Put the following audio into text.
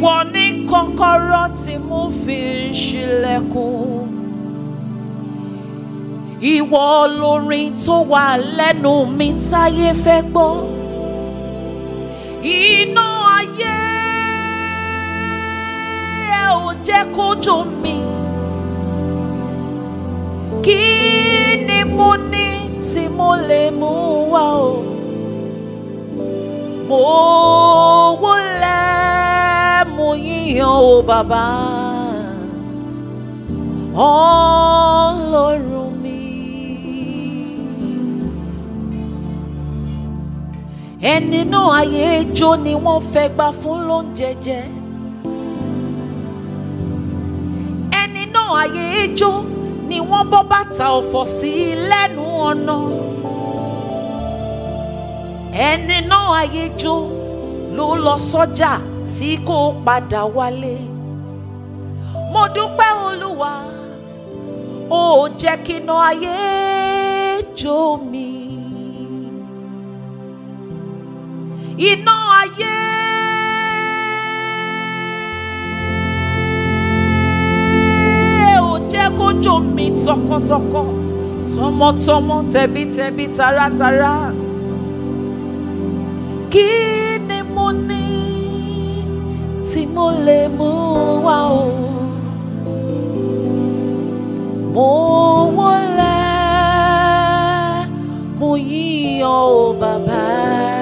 ìwọ ní kọ́kọ́rọ́ tí mo fi ń ṣílẹ̀kùn ìwọ lórin tó wà lẹ́nu mi táyé fẹ́ gbọ́ iná ayé ẹ ò jẹ́ kó jó mi kí ni mo ní tí mo lè mú wá o mo wólẹ̀ mo yíyan o bàbá ọlọ́run mi. ẹni náà ayé jó ni wọ́n fẹ́ gbà fún lóúnjẹ jẹ. ẹni náà ayé jó ni wọ́n bọ́ bàtà ọ̀fọ̀ sí lẹ́nu ọ̀nà. ẹni náà ayé jó ló lọ sọ́jà tí kò padà wálé. mo dúpẹ́ olúwa ó jẹ́ kí iná ayé jó mi. iná ayé. ò jẹ́ kó jó mi tọkàntọkàn tọmọtọmọ tẹbítẹbí taratara. kí ni mo ní tí mo lè mú wá o. mo wọlé mo yíyan o bàbá.